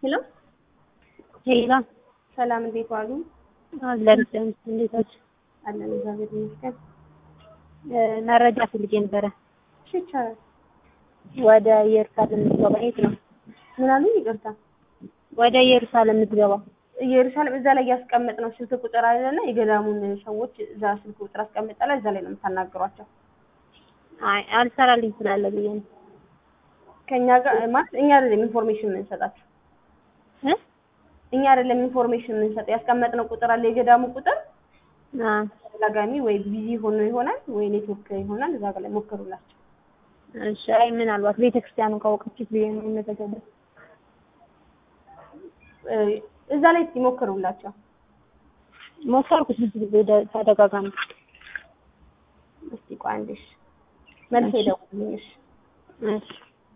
ሄሎ ሄላ ሰላም፣ እንዴት ዋሉ? አለን እንዴት ናችሁ? አለን እግዚአብሔር ይመስገን። መረጃ ፈልጌ ነበረ። እሺ ይቻላል። ወደ ኢየሩሳሌም የምትገባ የት ነው? ምን አሉኝ? ይቅርታ። ወደ ኢየሩሳሌም የምትገባ ኢየሩሳሌም እዛ ላይ ያስቀመጥነው ስልክ ቁጥር አለና የገዳሙን ሰዎች እዛ ስልክ ቁጥር አስቀምጠላ እዛ ላይ ነው የምታናግሯቸው። አይ አልሰራልኝ ስላለ ብዬ ነው። ከኛ ጋር ማለት እኛ አይደለም ኢንፎርሜሽን የምንሰጣቸው እ እኛ አይደለም ኢንፎርሜሽን የምንሰጠው። ያስቀመጥነው ቁጥር አለ የገዳሙ ቁጥር አ ተደጋጋሚ ወይ ቢዚ ሆኖ ይሆናል ወይ ኔትወርክ ይሆናል። እዛ ጋር ላይ ሞክሩላቸው። እሺ። አይ ምናልባት ቤተክርስቲያኑን ካወቀችት ብዬ ነው የምመዘገበው። እ እዛ ላይ ይሞክሩላቸው። ሞከርኩት ብዙ ጊዜ ደ- ተደጋጋሚ። እስቲ ቆይ አንዴ እሺ፣ መልስ ይደውልልኝ እሺ። እሺ